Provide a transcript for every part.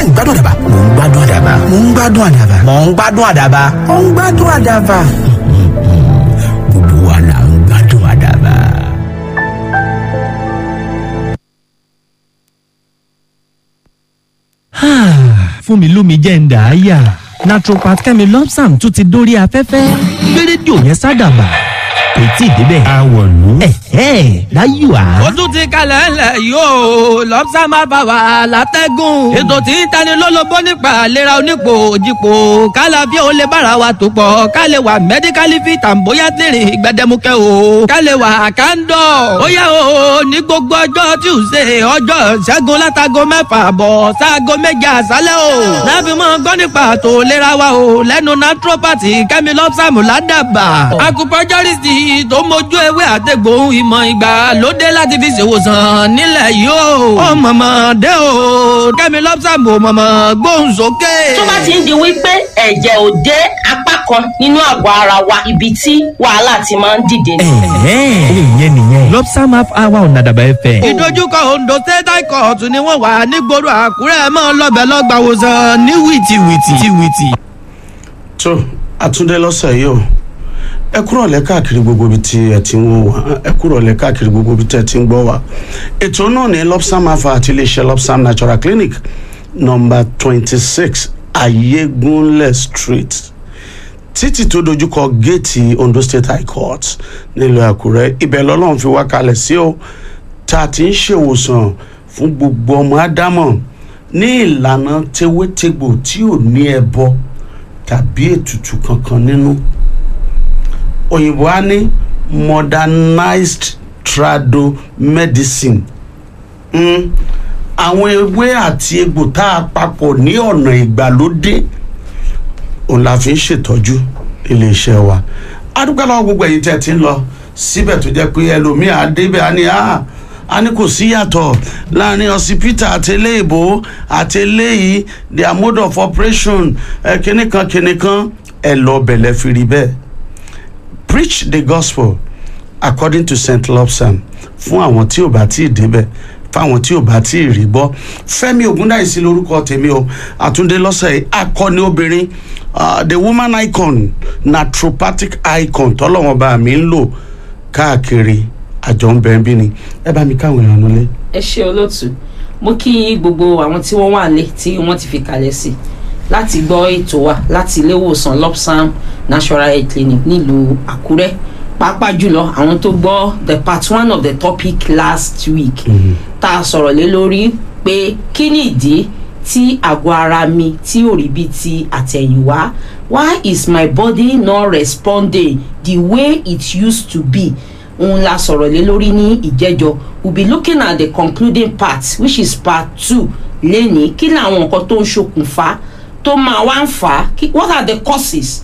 ń gbádùn àdàbà mò ń gbádùn àdàbà mò ń gbádùn àdàbà mò ń gbádùn àdàbà mò ń gbádùn àdàbà. gbogbo wa là ń gbádùn àdàbà. fún mi lómi jẹ́ ń dà á yà naturopath kẹ́mi lọ́psàm tún ti dórí afẹ́fẹ́ gbé rédíò yẹn sádàbà kò tí ì débẹ̀. àwọ̀lú. ẹ̀hẹ́ láyò á. ó tún ti kalẹ̀ ńlẹ̀ yóò lọ́pṣà máa bá wa látẹ́gùn. ètò tí ń tani lólobó nípa àlera onípò òjìpò kálá bí ó lè bára wa tó pọ̀ ká lè wà mẹ́díkálì fit and bóyá tèrè gbẹdẹmukẹ́ o ká lè wà kándọ̀. ó yá o ní gbogbo ọjọ́ tuesday ọjọ́ ṣẹ́gun látago mẹ́fà bọ̀ sáago méje àṣálẹ́ o. láfi mọ́ gbọ́ nípa àtò ìlera wa o lẹ́nu naturopathy kẹ́mi lọ́pṣàmù ládàbà. acupuncturist tó mójú ewé àtẹ̀gbò ìmọ̀ ìgbà lóde láti fi ṣèwòsàn nílẹ̀ yìí o. ó mọ̀mọ́ dé o kẹ́mi lọ́pṣàmù mọ̀mọ́ gbóhùn sókè. tó bá ti ń di wípé ẹ̀jẹ̀ ò dé apá kan nínú àgọ́ ara wa ibi tí wàhálà ti máa ń dìde ni. ẹ̀hẹ́ ìyẹn nìyẹn. lọ́psàm half hour ọ̀nà àdàbà ẹ̀fẹ̀. ìdojúkọ ondo state high court ni wọ́n wà nígboro àkúrẹ́ mọ́ lọ́bẹ̀ lọ́gbàwòsàn ní wìtìwìtì. wìtìwìtì. tó àtúndé lọ́sẹ̀ yìí o ẹ kúrò lẹ́ káàkiri gbogbo ibi tí ẹ ti ń wò wá ẹ kúrò lẹ́ káàkiri gbogbo ibi tí ẹ ti ń gbọ́ wá ètò náà ní lopsam afa àti iléeṣẹ́ lopsam natural clinic number twenty six ayégunlẹ̀ street títì tó dojúkọ géètì ondo state high court nílùú àkúrẹ́ ibẹ̀ lọ́lọ́run fi wá kalẹ̀ sí o tá a ti ń ṣèwòsàn fún gbogbo ọmọ ádámọ̀ ní ìlànà tewétegbò tí ò ní ẹbọ tàbí ètùtù kankan nínú òyìnbó á ní modernized trado medicine mm, àwọn ewé àti egbò tá a papọ̀ ní ọ̀nà ìgbàlódé òun la fi ń ṣètọ́jú iléeṣẹ́ wa adúgbò lọ́wọ́ gbogbo ẹ̀yin tẹ́ ti ń lọ síbẹ̀ tó jẹ́ pé ẹlòmíì àdébẹ̀ á ní á a ní kò sí yàtọ̀ láàrin ọsibítà àti eléèbó àti eléyìí their mode of operation ẹ kìnìkan kìnìkan ẹ lọ bẹ̀lẹ̀ fi rí bẹ́ẹ̀ preach the gospel according to st lobsam fún àwọn tí ò bá tí ì débẹ̀ fáwọn tí ò bá tí ì rí gbọ́ fẹ́mi ògúndáìsí lórúkọ tèmi o àtúndé lọ́sẹ̀ yìí akọni obìnrin uh, the woman icon naturopathic icon tọ́lọ́wọ́n bá mi ń lò káàkiri àjọ ń bẹ́ẹ̀ bí ni ẹ bá mi káwọn èèyàn nulẹ̀. ẹ ṣe olóòtú mo kí gbogbo àwọn tí wọ́n wà lé tí wọ́n ti fi kalẹ̀ sí láti gbọ́ ètò wa láti ilé ìwòsàn lopsam natural health clinic nílùú àkúrẹ́ pàápàá jùlọ àwọn tó gbọ́ the part one of the topic last week tá a sọ̀rọ̀ lé lórí pé kí ni ìdí tí àgọ́ ara mi tí ò rí bí ti àtẹ̀yìnwá why is my body not responding the way it used to be òun la sọ̀rọ̀ lé lórí ní ìjẹ́jọ́ we be looking at the concluding part which is part two lẹ́ni kí làwọn nǹkan tó ń ṣokùnfà tó máa wá ń fà á what are the causes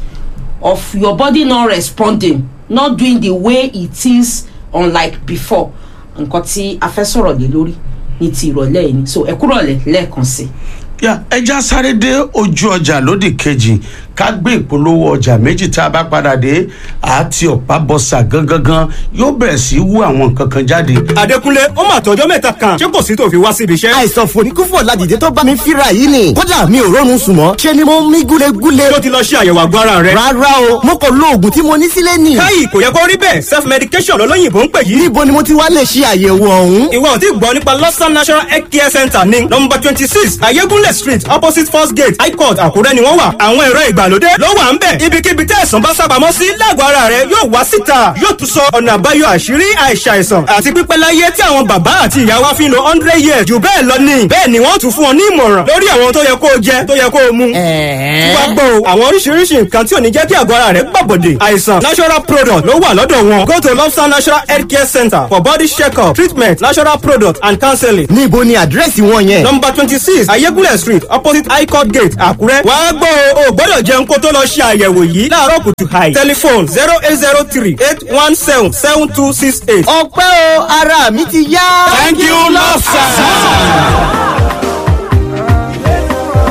of your body not responding not doing the way it is unlike before nǹkan tí a fẹ́ sọ̀rọ̀ lé lórí ní ti ìrọ̀lẹ́ yìí ni so ẹ kúrọ̀lẹ́ lẹ́ẹ̀kan sí i ya ẹja sáré dé ojú ọjà lódì kejì ká gbé ìpolówó ọjà méjì tá a bá padà dé àti ọ̀pá bọ́sà gangan yóò bẹ̀rẹ̀ sí í wú àwọn nǹkan kan jáde. Adékúnlé ó mà tọjọ́ mẹ́ta kan ṣé kò sí tó fi wá síbi iṣẹ́. àìsàn fòníkúfò ládìde tó bá mi fíra yìí ni kódà mi ò rọrùn sùn mọ́ ṣe ni mo ń mí gúlegúle. tó ti lọ ṣe àyẹ̀wò àgọ́ ara rẹ̀. rárá o mo kò lo oògùn tí mo ní sílé nì. káyì kò yẹ kó rí bẹ́ẹ̀ self medication lọ́lọ́yìnbó ń pè yìí. níbo ni mo ti wá lè ṣe àyẹ̀wò ọ̀hún. ìwọ ò tí gbọ́ nípa lọ́sàn national health care center ní nọmba twenty six ayégúnlẹ̀ street opposite first gate high court àkúrẹ́ ni wọ́n wà. àwọn ẹ̀rọ ìgbàlódé ló wà ń bẹ̀. ibikíbi tẹ́ ẹ̀sán bá sábàámọ́ sí lágọ̀ọ́ ara rẹ̀ yóò wá síta yóò tún sọ ọ̀nà àbáyọ àṣírí àìsàìsàn àti pípẹ́ láyé tí àwọn bàbá àti ìyá wa fi ń lo hundred years jù bẹ́ẹ̀ lọ ní. bẹ́ẹ̀ ni wọ́n tún fún ọ ní ìmọ̀ràn lórí àwọn tó yẹ kó o jẹ tó yẹ kó o mu. wá gbọ́ o àwọn oríṣiríṣi nǹkan tí ò ní jẹ́ kí àgọ́ ara rẹ̀ gbàbọ̀dè àìsàn natural product ló wà lọ́dọ̀ wọn. go to lobster natural health care center for body check-up treatment natural product and counseling. níbo ni àdírẹ́sì wọn yẹn. number twenty six ayégúnlẹ̀ street opposite high court gate àkúrẹ́. wá gbọ́ o ò gbọ́dọ̀ jẹun kó tó lọ ṣe àyẹ̀wò yìí láàárọ̀ kùtù hàì. telephone zero eight zero three eight one seven seven two six eight. ọpẹ́ o ara mi ti yá. thank you lọ́sàn.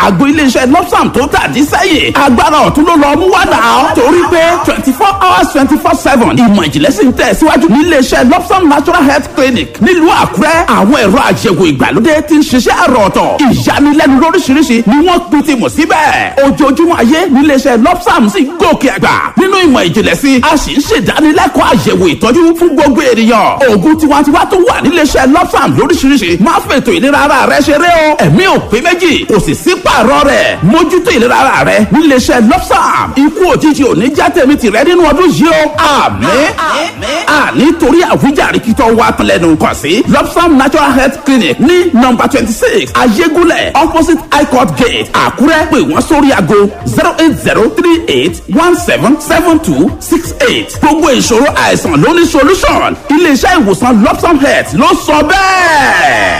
àgbo iléeṣẹ́ lọ́sàm tó tàdí sẹ́yìn agbára ọ̀tún ló lọ mú wá náà torí pé twenty four hours twenty four seven ìmọ̀ ìjìnlẹ̀ sì ń tẹ̀ síwájú ní iléeṣẹ́ lọ́sàm natural health clinic nílùú àkúrẹ́ àwọn ẹ̀rọ àyẹ̀wò ìgbàlódé ti ń ṣiṣẹ́ àrọ̀ ọ̀tọ̀ ìyanilẹ́nu lóríṣiríṣi ni wọ́n pin ti mọ̀ síbẹ̀ ojoojúmọ́ ayé ní iléeṣẹ́ lọ́sàm sì gòkè àgbà nínú ìmọ̀ ìjìnlẹ̀ sí a sì ń ṣèdánilẹ́kọ̀ọ́ àyẹ̀wò ìtọ́jú fún gbogbo ènìyàn oògùn tiwantiwa tó wà níléeṣẹ́ lọ́sàm lóríṣiríṣi máa fètò ìlera ara rẹ ṣeré o ẹ̀mí ò pé méjì kò sì sí pààrọ̀ rẹ̀ mójútó ìlera ara rẹ níléeṣẹ́ lọ́sàm ikú òjijì ò ní já tèmi tìrẹ nínú ọdún yìí o àmín àní torí àwíjàre kí tó wá tán lẹ́nu kàn sí lọ́sàm natural health clinic ní nọ́mbà twenty six ayégúnlẹ̀ opposite high court gate àkúrẹ́ pé wọ́n sórí aago zero eight zero three eight one seven seven two six eight gbogbo ìṣòro àìsàn ló ní solution iléeṣẹ́ ìwòsàn lọ́sàm health ló sọ bẹ́ẹ̀.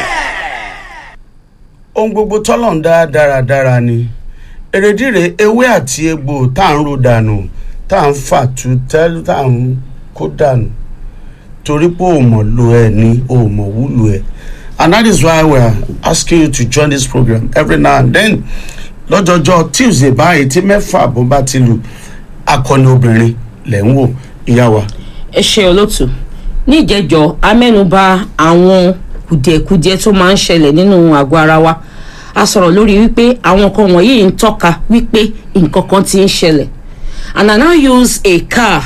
ohun gbogbo tọ́lọ̀ ń dá dáradára ni èrèdíre ewé àti egbò tá à ń ro dànù tá à ń fà tú tẹ́lú tá à ń kó dànù torí pé o mọ̀ lo ẹ̀ ni o mọ̀ wúlò ẹ̀ and that is why we are asking you to join this program every now and then lọ́jọ́jọ́ tuesday báyìí tí mẹ́fà bó bá ti lù akọni obìnrin lẹ̀ ń wò ìyá wa. ẹ ṣe olóòtú ní ìjẹjọ amẹnuba àwọn kùdìẹ̀kudiẹ tó máa ń ṣẹlẹ̀ nínú àgọ́ ara wa a sọ̀rọ̀ lórí wípé àwọn nǹkan wọ̀nyí ń tọ́ka wípé nǹkan kan ti ń ṣẹlẹ̀ and i now use a car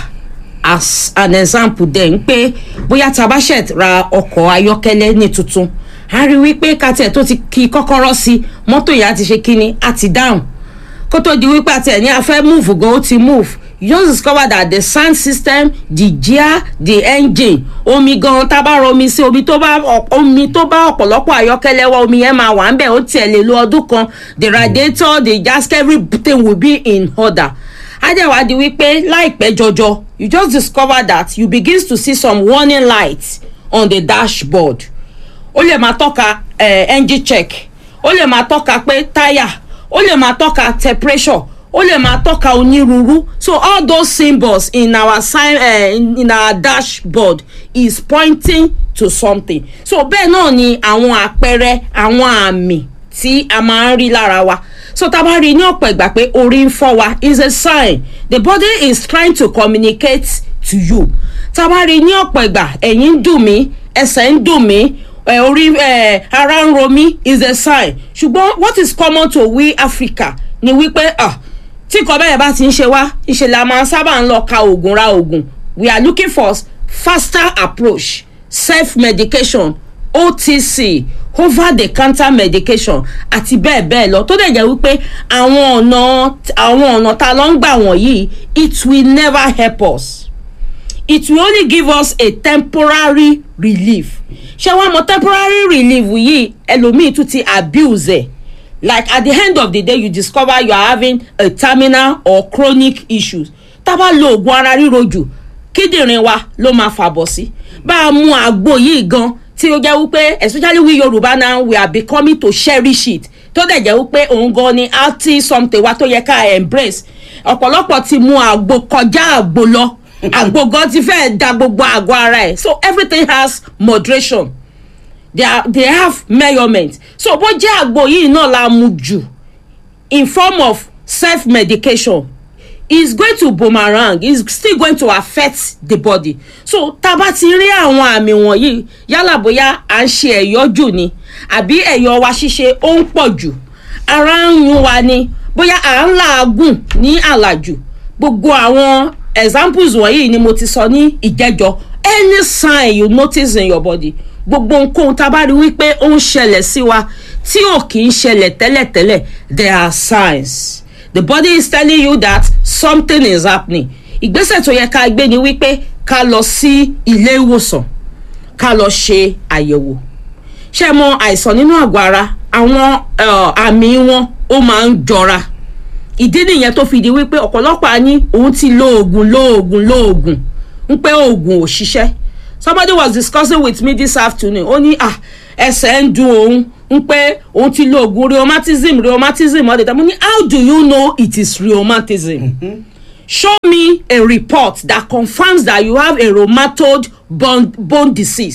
as an example then pé bóyá tá a bá ṣẹ̀ ra ọkọ̀ ayọ́kẹ́lẹ́ ní tuntun a rí wípé kàtẹ́ tó ti kí kọ́kọ́rọ́ sí mọ́tò yẹn á ti ṣe kíni á ti dáhùn kó tó di wípé àti ẹ̀ ní a fẹ́ move gan ó ti move you just discover that the sound system the gear the engine omi gan tá a bá rọ omi sí omi tó bá omi tó bá ọ̀pọ̀lọpọ̀ ayọ́kẹ́lẹ́ wá omi yẹn máa wà ń bẹ̀ ó tiẹ̀ lè lo ọdún kan the radiator the gasket everything will be in order adéwádìí wípé láìpẹ́ jọjọ you just discover that you begin to see some warning lights on the dashboard ó lè máa tọ́ka eh, engine check ó lè máa tọ́ka pé táyà ó lè máa tọ́ka temperature ó lè máa tọ́ka onírúurú so all those symbols in our sign uh, in, in our dashboard is pointing to something so bẹ́ẹ̀ náà ni àwọn àpẹẹrẹ àwọn àmì tí a máa ń rí lára wa so tá a bá rí i ní ọ̀pọ̀ ìgbà pé orí ń fọ́ wa is a sign the body is trying to communicate to you tá a bá rí i ní ọ̀pọ̀ ìgbà ẹ̀yìn ń dùn mí ẹsẹ̀ ń dùn mí ẹ orí ẹ ara ń ro mí is a sign ṣùgbọ́n what is common to we africa ni wípé ah tí nǹkan bẹ́ẹ̀ bá ti ń ṣe wá ìṣẹ̀lẹ̀ a máa sábà ń lọ ka oògùn ra oògùn we are looking for faster approach self medication otc over the counter medication àti bẹ́ẹ̀ bẹ́ẹ̀ lọ tó dẹ̀ jẹ́ wípé àwọn ọ̀nà àwọn ọ̀nà tá a lọ ń gbà wọ̀nyí it will never help us it will only give us a temporary relief ṣé wàá mọ temporary relief yìí ẹlòmíì tún ti abuse ẹ like at the end of the day you discover you are having a terminal or chronic issues tá a bá lo oògùn ara ríro jù kíndìnrín wa ló máa fàbọ̀ sí bá a mú àgbo yìí gan tí ó jẹ́ wípé especially we yorùbá now we are becoming to cherish it tó dẹ̀ jẹ́ wípé òun gan ni anti something wa tó yẹ ká embrace ọ̀pọ̀lọpọ̀ ti mú àgbo kọjá àgbo lọ àgbo gan ti fẹ́ da gbogbo àgọ́ ara ẹ̀ so everything has moderation they, are, they have measurement so bó jẹ́ àgbo yìí náà la mu jù in form of self medication is going to boomerang is still going to affect the body so tá a bá ti rí àwọn àmì wọ̀nyí yálà bóyá à ń ṣe ẹ̀yọ́ jù ni àbí ẹ̀yọ́ wa ṣíṣe ó ń pọ̀ jù ara ń yún wa ni bóyá à ń làágùn ní àlàjù gbogbo àwọn examples wọ̀nyí ni mo ti sọ ní ìjẹ́jọ́ any sign you notice in your body gbogbo nǹkan tá a bá rí wípé ó ń ṣẹlẹ̀ sí wa tí ò kì í ṣẹlẹ̀ tẹ́lẹ̀tẹ́lẹ̀ there are signs the body is telling you that something is happening ìgbésẹ̀ tó yẹ ká gbé ni wípé ká lọ sí ilé ìwòsàn ká lọ ṣe àyẹ̀wò ṣé mọ àìsàn nínú àgọ́ ara àwọn àmì wọn ó máa ń jọra ìdí nìyẹn tó fi di wípé ọ̀pọ̀lọpọ̀ á ní òun ti lo oògùn lo oògùn lo oògùn ń pé oògùn ò ṣiṣẹ́ somebody was discussing with me this afternoon ó ní ah ẹsẹ̀ ń dun òun ń pé òun ti lo oògùn rheumatism rheumatism all the time mo ní how do you know it is rheumatism mm-hmm. show me a report that confirms that you have a rheumatoid bone, bone disease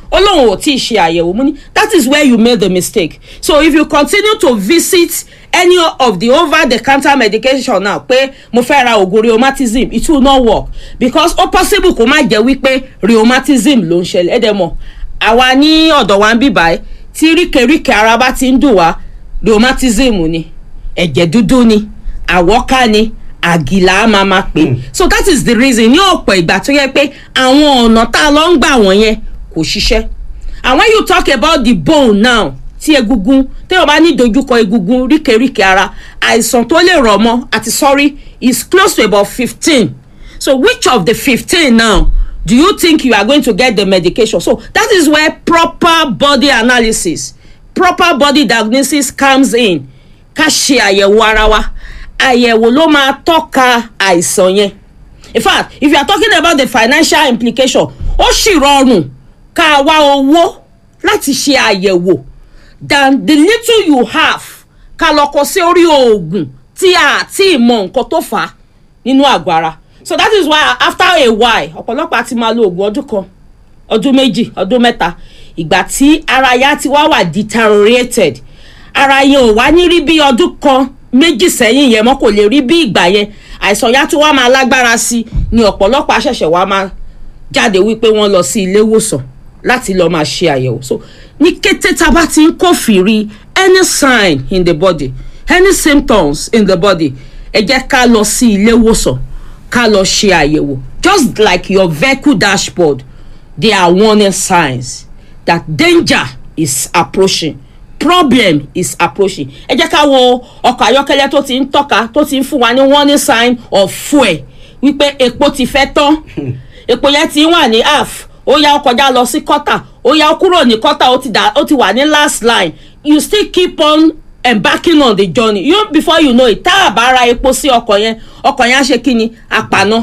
ó lóun ò tí ì ṣe àyẹ̀wò mú ní that is where you made the mistake so if you continue to visit any of the over the counter medication now pé mo fẹ́ ra oògùn rheumatism it will not work because ó possible kó má jẹ́ wípé rheumatism ló ń ṣẹlẹ̀ ẹ̀dẹ̀ mọ̀ àwa ní ọ̀dọ̀ wa ń bì báyìí tí ríkèríkè ara bá ti ń dùn wá rheumatism ni ẹ̀jẹ̀ dúdú ni àwọ́ká ni àgìlà á máa máa pè so that is the reason ní ọ̀pọ̀ ìgbà tó yẹ pé àwọn ọ̀nà tá a lọ ń gbà wọ̀nyẹn kò ṣiṣẹ́ and when you talk about the bone now tí egungun téèyàn bá ní dojúkọ egungun ríkèríkè ara àìsàn tó lè rọ̀ mọ́ àti sorry is close to about fifteen so which of the fifteen now do you think you are going to get the medication so that is where proper body analysis proper body diagnosis comes in ká ṣe àyẹ̀wò ara wa àyẹ̀wò ló máa tọ́ka àìsàn yẹn in fact if you are talking about the financial implication ó sì rọrùn ká wá owó láti ṣe àyẹ̀wò than the little you have ká lọ kọ sí orí oògùn tí a ti mọ nǹkan tó fà á nínú àgọ́ ara so that is why after a while ọ̀pọ̀lọpọ̀ á ti máa lo oògùn ọdún kan ọdún méjì ọdún mẹ́ta ìgbà tí ara ya ti wá wà deteriorated ara yẹn ò wá ní rí bí ọdún kan méjì sẹ́yìn yẹn mọ́ kò lè rí bí ìgbà yẹn àìsàn ya tó wá máa lágbára sí i ni ọ̀pọ̀lọpọ̀ àṣẹ̀ṣẹ̀ wá máa jáde wípé wọ́n lọ sí ilé ìwòsàn láti lọ́ọ́ máa ṣe àyẹ̀wò so ní kété tá a bá ti ń kófìrí any sign in the body any symptoms in the body ẹ jẹ́ ká lọ sí ilé ìwòsàn ká lọ ṣe àyẹ̀wò just like your vehicle dashboard there are warning signs that danger is approaching problem is approaching ẹ jẹ́ ká wo ọkọ̀ ayọ́kẹ́lẹ́ tó ti ń tọ́ka tó ti ń fún wa ní warning sign of fuel wípé epo ti fẹ́ tán epo yẹn ti ń wà ní half ó yá ó kọjá lọ sí quarter ó yá ó kúrò ní quarter ó ti dà ó ti wà ní last line you still keep on embarking on the journey you before you know it tá a bá ra epo sí ọkọ̀ yẹn ọkọ̀ yẹn á ṣe kí ni àpàná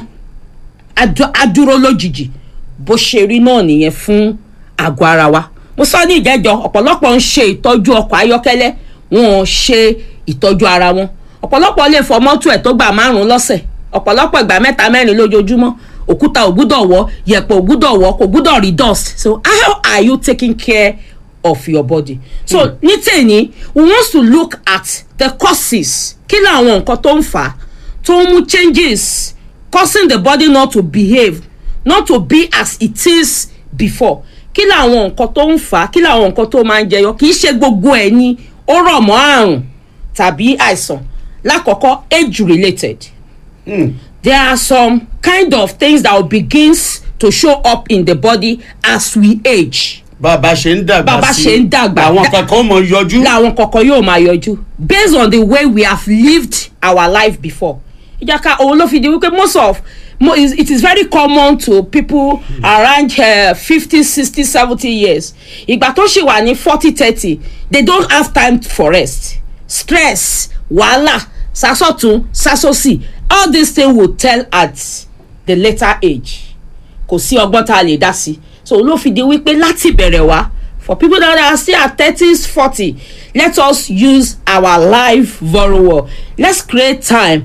á dúró lójijì bó ṣe rí náà nìyẹn fún àgọ́ ara wa mo sọ ní ìjẹ́jọ́ ọ̀pọ̀lọpọ̀ ń ṣe ìtọ́jú ọkọ̀ ayọ́kẹ́lẹ́ wọn ò ṣe ìtọ́jú ara wọn ọ̀pọ̀lọpọ̀ lè fọ mọ́tò ẹ̀ tó gbà márùn-ún lọ́sẹ̀ ọ̀pọ̀lọpọ̀ ìgbà mẹ́ta mẹ́rin lójoojúmọ́ òkúta ò gbúdọ̀ wọ́ yẹ̀pẹ̀ ò gbúdọ̀ wọ́ kò gbúdọ̀ rí dust so how are you taking care of your body so mm. ní tèmi we want to look at the causes kí làwọn nǹkan tó ń fà á tó ń mú changes causing the body not to behave not to be as it is before kí làwọn nǹkan tó ń fà á kí làwọn nǹkan tó máa ń jẹyọ kì í ṣe gbogbo ẹ̀ ni ó rọ̀ mọ́ àrùn tàbí àìsàn lákọ̀ọ́kọ́ age related mm. there are some kind of things that will begins to show up in the body as we age bàbá ṣe ń dàgbà bàbá ṣe ń dàgbà àwọn kankan mọ yọjú. làwọn kankan yóò máa yọjú based on the way we have lived our life before ìjàkà òun ló fi di wípé most of mo it is very common to people around fifty sixty seventy years ìgbà tó ṣì wà ní forty thirty they don't have time for rest stress wàhálà sasọtun sasọsì all these things will tell at the later age kò sí ọgbọ́n tá a lè dá sí so ló fi di wípé láti bẹ̀rẹ̀ wá for people that are still at thirties forty let us use our life very well let's create time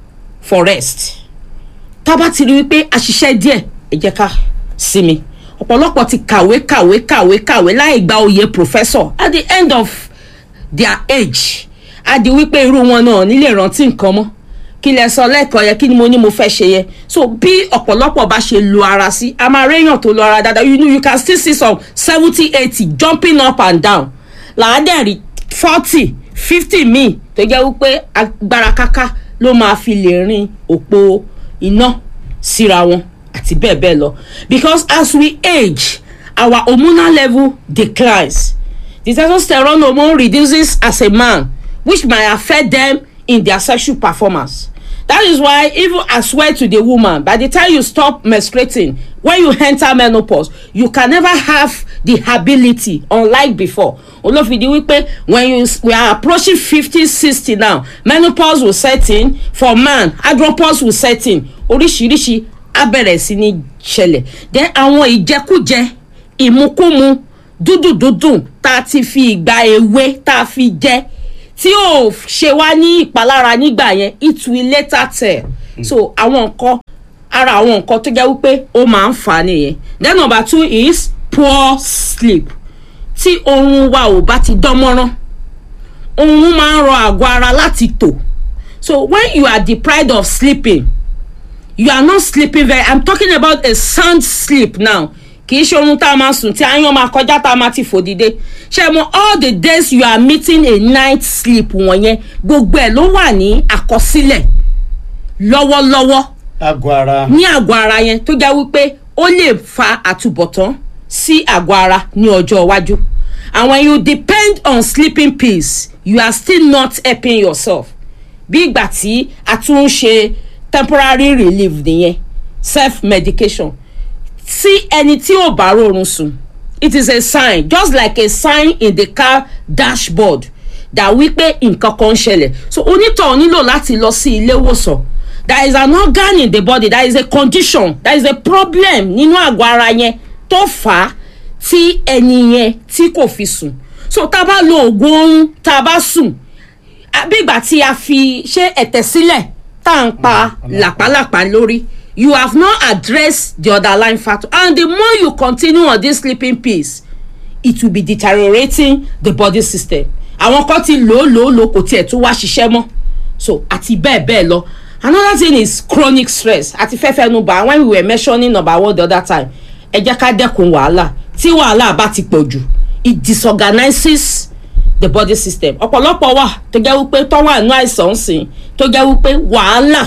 for rest tá a bá ti rí wípé àṣìṣe díẹ̀ ẹ jẹ́ ká sinmi ọ̀pọ̀lọpọ̀ ti kàwé kàwé kàwé kàwé láì gba oyè professor at the end of their age á di wípé irú wọn náà nílé rántí nǹkan mọ́ kí lẹ sọ lẹ́ẹ̀kan yẹn kí ni mo ní mo fẹ́ ṣe yẹn so bí ọ̀pọ̀lọpọ̀ bá ṣe lo ara sí a máa réyàn tó lo ara dáadáa you know you can still see some seventy eighty jumping up and down làádẹ́rì forty fifty míì tó jẹ́ wípé agbára káká ló máa fi lè rin òpó iná síra wọn àti bẹ́ẹ̀ bẹ́ẹ̀ lọ because as we age our hormonal level declines the testosterone hormone reduces as a man which might affect them in their sexual performance that is why even as well to the woman by the time you stop menstruating when you enter menopause you can never have the ability unlike before olófìdí wípé when you we are approaching fifty sixty now menopause will set in for man andropause will set in oríṣiríṣi abẹ̀rẹ̀ sí ní ṣẹlẹ̀ then àwọn ìjẹkújẹ ìmukúmu dúdùdúdùn tá a ti fi ìgbà èwe tá a fi jẹ tí ò ṣe wá ní ìpalára nígbà yẹn it will later tell so àwọn nǹkan ara àwọn nǹkan tó jẹ́ wípé ó máa ń fà á nìyẹn then number two is poor sleep tí oorun wa ò bá ti dán mọ́rán oorun máa ń rọ àgọ́ ara láti tò so when you are deprived of sleeping you are not sleeping very i'm talking about a sound sleep now kì í ṣe oorun tá a máa sùn tí aáyán máa kọjá tá a máa ti fò dìde ṣe mo all the days you are meeting a night sleep wọ̀nyẹn gbogbo ẹ̀ ló wà ní àkọsílẹ̀ lọ́wọ́lọ́wọ́ àgọ́ ara ní àgọ́ ara yẹn tó jẹ́ wípé ó lè fa àtúbọ̀tán sí àgọ́ ara ní ọjọ́ iwájú and when you depend on sleeping pills you are still not helping yourself bí ìgbà tí a tún ń ṣe temporary relief nìyẹn self medication tí ẹni tí ò bá rọrùn sùn it is a sign just like a sign in the car dashboard that wípé nǹkan kan ń ṣẹlẹ̀ so onítọ̀ nílò láti lọ sí ilé ìwòsàn there is an organ in the body there is a condition there is a problem nínú àgọ́ ara yẹn tó fà á tí ẹni yẹn tí kò fi sùn so tá a bá lo oògùn oorun tá a bá sùn bí ìgbà tí a fi ṣe ẹ̀tẹ̀ sílẹ̀ tá à ń pa làpálàpá lórí you have not addressed the underlying factor and the more you continue on this sleeping pills it will be deteriorating the body system àwọn kan ti lò ó lò ó lò kò tiẹ̀ tún wá ṣiṣẹ́ mọ́ so àti bẹ́ẹ̀ bẹ́ẹ̀ lọ another thing is chronic stress àti fẹ́fẹ́ nu bá when we were mentioning number one the other time ẹ jẹ́ ká dẹ́kun wàhálà tí wàhálà bá ti pọ̀ jù it disorganizes the body system ọ̀pọ̀lọpọ̀ wà tó jẹ́ wípé tó wà nínú àìsàn ń sìn tó jẹ́ wípé wàhálà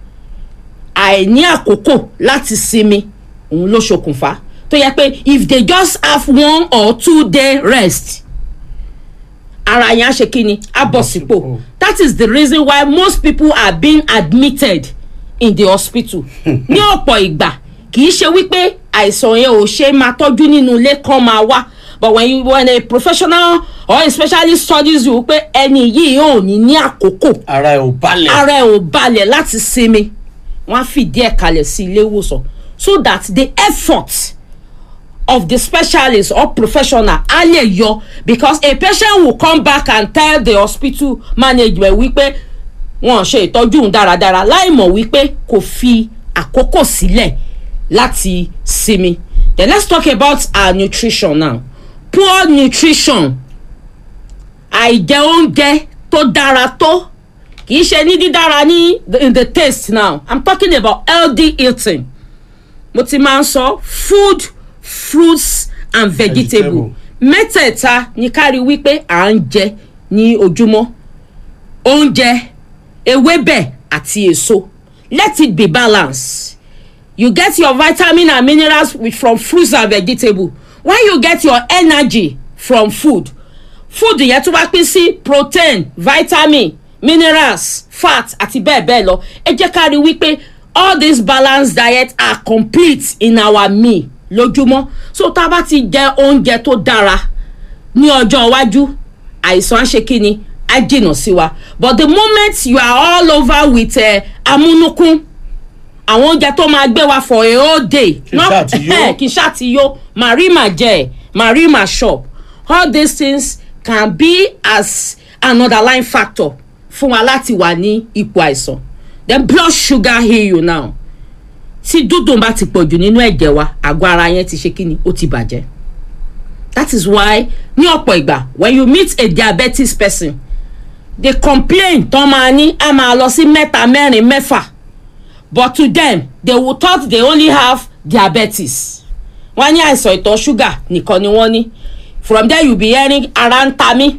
àìní àkókò láti sinmi òun ló ṣokùnfà tó yẹ pé if they just have one or two day rest ara yẹn á ṣe kí ni á bọ̀ sípò that is the reason why most people are being admitted in the hospital ní ọ̀pọ̀ ìgbà kì í ṣe wípé àìsàn yẹn ò ṣe máa tọ́jú nínú ilé kan máa wá but when you when a professional or a specialist studies you pé ẹni yìí ò ní ní àkókò ara ẹ̀ ò balẹ̀ ara ẹ̀ ò balẹ̀ láti sinmi wọ́n á fìdí ẹ̀ kalẹ̀ sí ilé ìwòsàn so that the effort of the specialist or professional á lè yọ because a patient will come back and tell the hospital management wípé wọn ṣe ìtọ́jú òun dáradára láì mọ̀ wípé kò fi àkókò sílẹ̀ láti sinmi then let's talk about our nutrition now poor nutrition àìjẹ oúnjẹ tó dára tó kì í ṣe ní dídára ní in the taste now i'm talking about healthy eating mo ti máa ń sọ food fruits and vegetable mẹ́tẹ̀ẹ̀ta ní kárí wípé à ń jẹ ní ojúmọ́ oúnjẹ ewébẹ̀ àti èso let it be balanced you get your vitamin and minerals with, from fruits and vegetable when you get your energy from food food yẹn tún wá pín sí protein vitamin minerals fat àti bẹ́ẹ̀ bẹ́ẹ̀ lọ ẹ jẹ́ ká rí wípé all these balanced diet are complete in our meal lójúmọ́ so tá a bá ti jẹ oúnjẹ tó dára ní ọjọ́ iwájú àìsàn á ṣe kí ni á jìnnà sí wa but the moment you are all over with uh, amúnúkún àwọn oúnjẹ tó máa gbé wa for a whole day Kì í ṣáà ti yó. kì í ṣáà ti yó màrí mà jẹ màrí mà shop all these things can be as an underlying factor fún wa láti wà ní ipò àìsàn then blood sugar heal you now tí dúdùn bá ti pọ̀jù nínú ẹ̀jẹ̀ wa àgọ́ ara yẹn ti ṣe kí ni ó ti bàjẹ́ that is why ní ọ̀pọ̀ ìgbà when you meet a diabetes person they complain tán máa ní a máa lọ sí mẹ́ta mẹ́rin mẹ́fà but to them they will thought they only have diabetes wọ́n ní àìsàn ìtọ̀ ṣúgà nìkan ni wọ́n ní from there you be hearing ara ń ta mí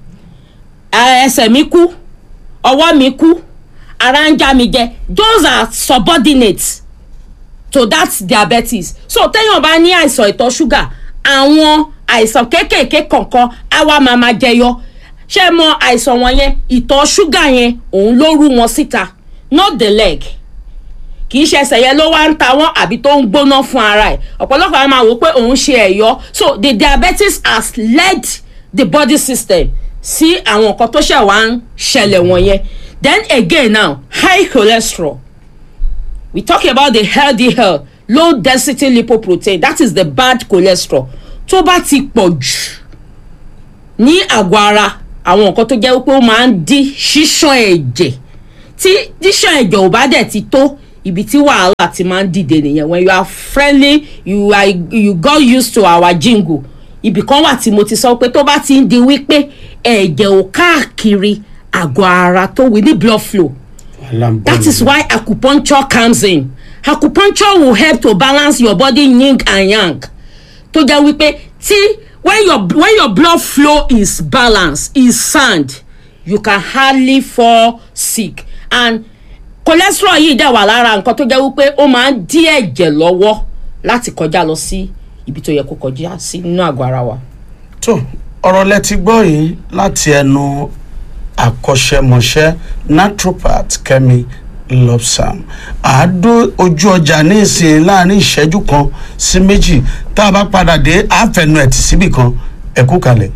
eh, ẹsẹ̀ mi kú ọwọ́ mi kú ara ń já mi jẹ those are subordinates to that diabetes so téèyàn bá ní àìsàn ìtọ̀ ṣúgà àwọn àìsàn kéékèèké kọ̀ọ̀kan á wá máa máa jẹyọ ṣé ẹ mọ àìsàn wọn yẹn ìtọ̀ ṣúgà yẹn òun ló rú wọn síta not the leg kì í ṣe ẹsẹ̀ yẹn ló wá ń ta wọ́n àbí tó ń gbóná fún ara ẹ̀ ọ̀pọ̀lọpọ̀ àwọn máa wò pé òun ṣe ẹ̀yọ́ so the diabetes has led the body system sí àwọn nǹkan tó ṣẹ̀ wá ń ṣẹlẹ̀ wọ̀nyẹn then again now high cholesterol we talk about the healthy health low density lipoprotein that is the bad cholesterol tó bá ti pọ̀ jù ní àgọ́ ara àwọn nǹkan tó jẹ́ wípé ó máa ń dí ṣíṣàn ẹ̀jẹ̀ tí ṣíṣàn ẹ̀jẹ̀ ò bá dẹ̀ ti tó ibi tí wàhálà ti máa ń dìde nìyẹn when you are friendly you are you got used to our jingle ibì kan wà tí mo ti sọ pé tó bá ti ń di wípé ẹ̀jẹ̀ ò káàkiri àgọ́ ara tó wí ní blood flow that is why acupuncture comes in acupuncture will help to balance your body yin and yang tó jẹ́ wípé tí when your when your blood flow is balanced is sound you can hardly fall sick and cholesterol yìí dẹ̀ wà lára nǹkan tó jẹ́ wípé ó máa ń dí ẹ̀jẹ̀ lọ́wọ́ láti kọjá lọ sí ibi tó yẹ kó kọjá sí nínú àgọ́ ara wa. tó ọ̀rọ̀ lẹ ti gbọ́ yìí láti ẹnu akọ́ṣẹ́mọṣẹ́ naturopath kẹ́mi lobsam àádó ojú ọjà ní ìsìn láàrin ìṣẹ́jú kan sí méjì tá a bá padà dé àfẹnu ẹ̀ tì síbì kan ẹ kú kalẹ̀.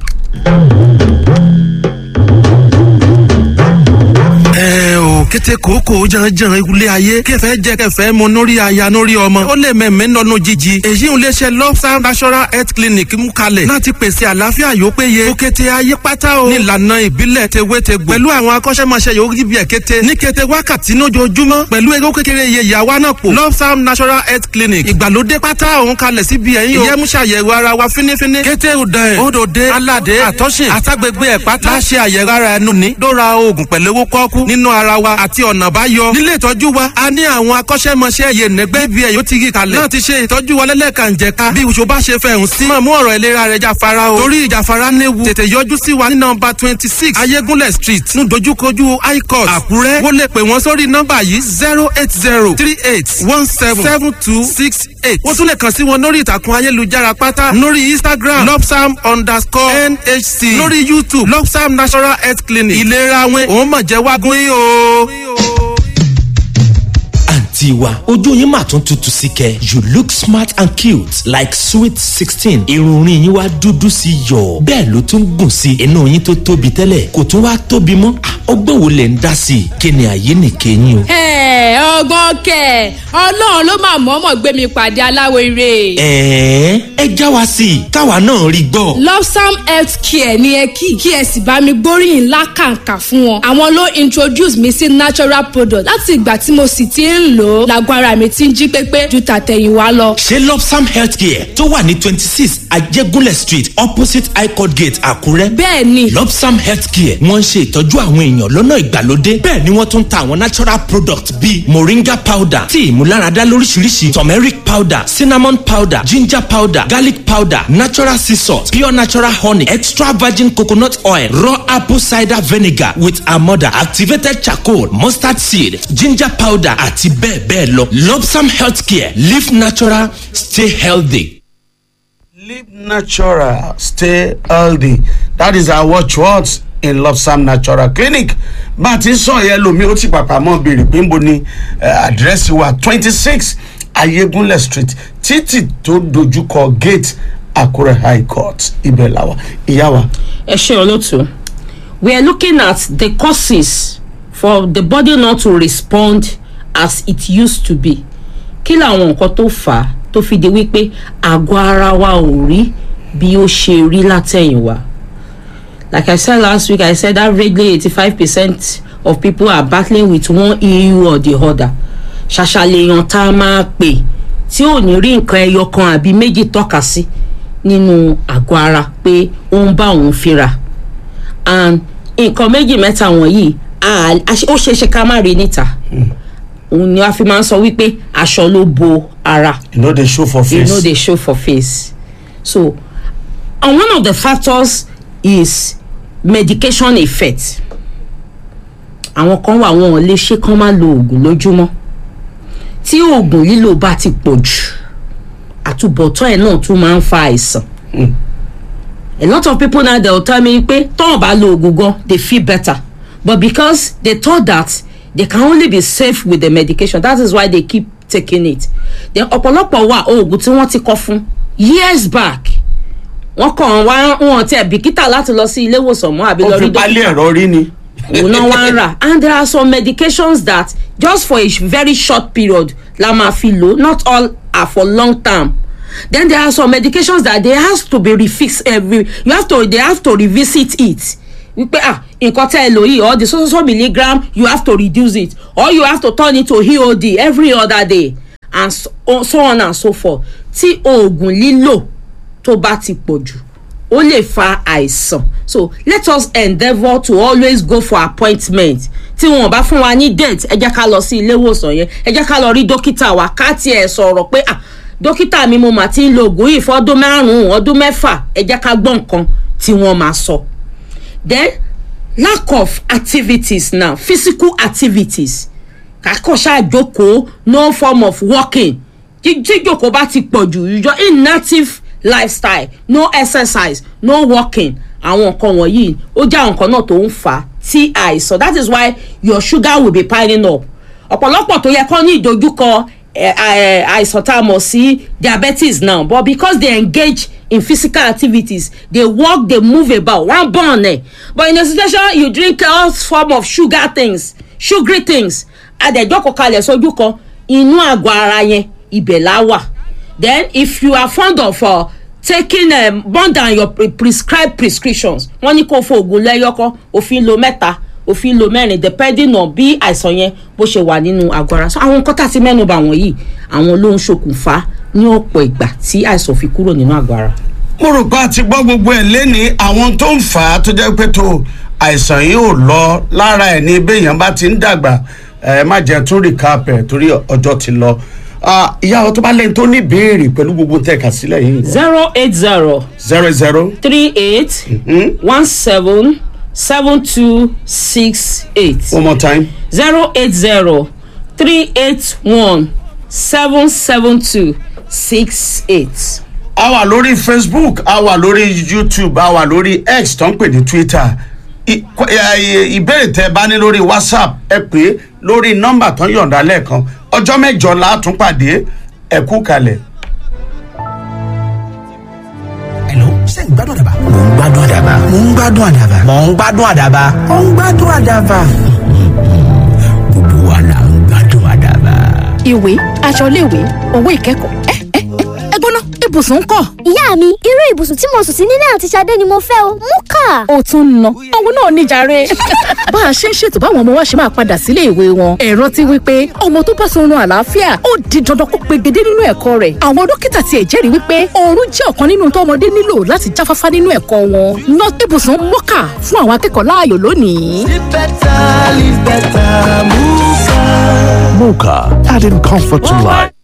ẹ o kété kòókò janjan ilé ayé kẹfẹ jẹ kẹfẹ mu nórí aya nórí ọmọ ó lè mẹmẹ nọnú jíjí èyí ń léṣe lobsam national health clinic mú kalẹ̀ láti pèsè àlàáfíà yóò péye ó kété ayé pátá o nílànà ìbílẹ̀ tewétegbò pẹ̀lú àwọn akọ́ṣẹ́mọṣẹ́ yóò rí bí ẹ̀ kété ní kété wákàtí lójoojúmọ́ pẹ̀lú ewé kékeré iye ìyàwó náà pò lobsam national health clinic ìgbàlódé pátá òun kalẹ̀ síbi ẹ̀yìn o ìyẹn mú ṣàyẹ̀wò ara wa fínífíní kété òdàn ẹ̀ òdòdé aládé àtọ́sìn àtàgbègbè ẹ̀ pátá láṣẹ àyẹ̀wò ara ẹnu ní dóra oògùn pẹ̀lú owó kọ́kú nínú ara wa àti ọ̀nà báyọ. nílé ìtọ́jú wa a ní àwọn akọ́ṣẹ́mọṣẹ́ yẹn nẹ́gbẹ́ ibi ẹ̀ yóò ti rí kalẹ̀. náà ti ṣe ìtọ́jú wa lẹ́lẹ́kànjẹ̀ka bí oṣù bá ṣe fẹ̀hùn sí. máa mú ọ̀rọ̀ ìlera rẹ̀ jáfara o. torí ìjáfara léwu tètè yọjú sí wa ní nọmba twenty six ayégúnlẹ̀ street ní dojúkojú high court àkúrẹ́. wọ́n lè pè wọ́n sórí nọmba yìí zero eight zero three eight one seven seven two six eight. wọ́n tún lè kàn sí wọn lórí ìtàkùn ayélujára pátá lórí instagram lopsam underscore nhc lórí youtube lopsam national health clinic ìlera wọn òun mọ̀ jẹ́ wágún yìí o. àǹtí wa ojú yín mà tún tutù sí kẹ you look smart and cute like sweet sixteen irun orin yín wá dúdú sí yọ bẹ́ẹ̀ ló tún gùn sí inú yín tó tóbi tẹ́lẹ̀ kò tún wá tóbi mọ́ Ah, ọgbọ́n wo lẹ̀ ń dá sí i kí ni àyè nìkẹyìn o. ẹ ọgbọ́n kẹ ọlọ́run ló máa mọ̀ọ́mọ̀ gbé mi pàdé aláwo ire. ẹ̀ẹ́ ẹ já wa sí i káwa náà rí gbọ́. lopsam health care ní ẹ kí kí ẹ sì bá mi gbóríyìn ńlá kàǹkà fún wọn. àwọn ló introduce mi sí natural product láti ìgbà tí mo sì ti ń lò ó làgọ́ ara mi ti ń jí pépé ju tàtẹ̀yìnwá lọ. ṣé lopsam healthcare tó wà ní twenty six ajégúnlẹ̀ street opposite highcourt gate àkúrẹ́. bẹ́ẹ̀ ni lopsam healthcare wọ́n ń ṣe ìtọ́jú àwọn èèyàn lọ́nà ìgbàlódé bẹ́ẹ̀ ni wọ́n tún ń ta àwọn natural products bíi moringa powder tí ìmúláradá lóríṣiríṣi turmeric powder cinnamon powder ginger powder garlic powder natural sea salt pure natural honey extra virgin coconut oil raw apple cider vinegar with amọ̀dà activated charcoal mustard seed ginger powder àti bẹ́ẹ̀ bẹ́ẹ̀ lọ lopsam healthcare live natural stay healthy. live natural stay healthy that is our watchwords in lopsam natural clinic bá a ti ń sọ yẹn lomi ó ti pàpà mọ́ béèrè pé ń bo ni àdírẹ́sì wa twenty six ayégúnlẹ̀ street títì tó dojúkọ gate àkúrẹ́ high court ibẹ̀ làwà ìyá wa. ẹ ṣe olóòtú we are looking at the causes for the body not to respond as it used to be kí làwọn nǹkan tó fà á tó fi di wípé àgọ́ ara wa ò rí bí ó ṣe rí látẹ̀yìnwá like i said last week i said averagely eighty-five percent of people are battling with one issue or the other ṣàṣàlèyàn tá a máa pè tí ò ní rí nǹkan ẹyọ kan àbí méjì tọ́ka sí nínú àgọ́ ara pé ó ń bá òun fínra and nǹkan méjì mẹ́ta wọ̀nyí a- a- ó ṣeé ṣe ká má rí níta òun ni a fi máa ń sọ wípé aṣọ ló bo ara you no dey show for you face. no dey show for face so and one of the factors is medication effect àwọn kan wà wọn ò lè ṣe kán má lo oògùn lójúmọ́ tí oògùn lílò bá ti pọ̀ jù àtúbọ̀tán ẹ̀ náà tún máa ń fa àìsàn a lot of people now dey tell me pé tọ́wọ̀n bá lo oògùn gan they feel better but because they thought that they can only be safe with the medication that is why they keep taking it then ọ̀pọ̀lọpọ̀ wà oògùn tí wọ́n ti kọ́ fún years back wọ́n kàn wá wọn tiẹ̀ bìkítà láti lọ sí ilé ìwòsàn mọ́ àbí ó lọ fi rí pálí ẹ̀rọ rí ni. òun náà wá ń rà and there are some medications that just for a very short period la máa fi lò not all are for long term then there are some medications that they have to be refixed every you have to they have to revisit it wípé ah nǹkan tẹ́ ẹ lò yìí or the so so so milligram you have to reduce it or you have to turn it to eod every other day and so, so on and so forth tí oògùn lílò tó bá ti pọ̀ jù ó lè fa àìsàn so let us endeavour to always go for appointment tí wọn bá fún wa ní date ẹ jẹ́ ká lọ sí ilé ìwòsàn yẹn ẹ jẹ́ ká lọ rí dókítà wa ká tiẹ̀ sọ̀rọ̀ pé ah dókítà mi mo mà ti ń lo oògùn yìí fọ́dún márùn-ún ọdún mẹ́fà ẹ jẹ́ ká gbọ́ nǹkan tí wọ́n máa sọ. then lack of activities now physical activities kakọ ṣáàjókòó no form of walking jíjókòó bá ti pọ̀ jù yíyọ inactive lifestyle no exercise no walking àwọn nǹkan wọ̀nyí ó jẹ́ àwọn nǹkan náà tó ń fà á tí àìsàn that is why your sugar will be piling up ọ̀pọ̀lọpọ̀ tó yẹ kọ́ ní ìdojúkọ àìsàn tá a mọ̀ sí diabetes now but because they engage in physical activities they walk they move about one born eh but in a situation you drink all form of sugar things sugary things adẹ̀jọ́kọ̀ kalẹ̀ sójú kan inú àgọ́ ara yẹn ibẹ̀ la wà then if you are fond of uh, taking um, more than your pre prescribed prescriptions wọ́n ní kó o fo oògùn lẹ́yọ́kọ́ òfin lo mẹ́ta òfin lo mẹ́rin depending on bí àìsàn yẹn bó ṣe wà nínú àgọ́ ara so àwọn nǹkan tá a ti mẹ́nu bà wọ̀nyí àwọn ló ń ṣokùnfà ní ọ̀pọ̀ ìgbà tí àìsàn fi kúrò nínú àgọ́ ara. mo rò pé a ti gbọ́ gbogbo ẹ̀ léni àwọn tó ń fà á tó jẹ́ pé tó àìsàn yìí ò lọ lára ẹ̀ ní béèyàn bá ti ń dàgbà ẹ má jẹ́ tún recap ẹ̀ torí ọjọ́ ti lọ ìyá ọ tó bá lẹ́yìn tó ní ìbéèrè pẹ̀lú gbogbo tẹ̀ka sílẹ̀ yìí. zero eight zero zero zero three eight one seven seven two six eight one more time. zero eight zero three eight one seven seven two six eight. a wà lórí facebook a wà lórí youtube a wà lórí x tó ń pè ní twitter I- kw- ẹ- ìbéèrè tẹ bá ní lórí whatsapp ẹ pè é lórí nọmba tó ń yọ̀ǹda lẹ́ẹ̀kan ọjọ́ mẹ́jọ la tún pàdé ẹ kú kalẹ̀. Hello, ṣé ń gbádùn àdàbà? Mò ń gbádùn àdàbà. Mò ń gbádùn àdàbà. Mò ń gbádùn àdàbà. Mò ń gbádùn àdàbà. Gbogbo wa là ń gbádùn àdàbà. ìwé aṣọ iléèwé owó ìkẹ́kọ̀ọ́ ẹ ẹ ẹ gbóná ibùsùn ń kọ́. ìyá mi irú ibùsùn tí mo sùn sí nílé àti Ṣadé ni mo fẹ́ o mú kà. ó tún ń ná òun náà níjàre. bá a ṣe ń ṣètò báwọn ọmọ wa ṣe máa padà sílé ìwé wọn ẹ̀rọ ti wí pé ọmọ tó bá sunrun àlàáfíà ó di dandan kó pegedé nínú ẹ̀kọ́ rẹ̀ àwọn dókítà tiẹ̀ jẹ́rìí wípé oorun jẹ́ ọ̀kan nínú tó ọmọdé nílò láti jáfáfá nínú ẹ̀kọ́ wọn ná ibùsùn mọ́kà fún àwọn akẹ́kọ̀ọ́ láàyò lónìí. Muka, adding comfort to life.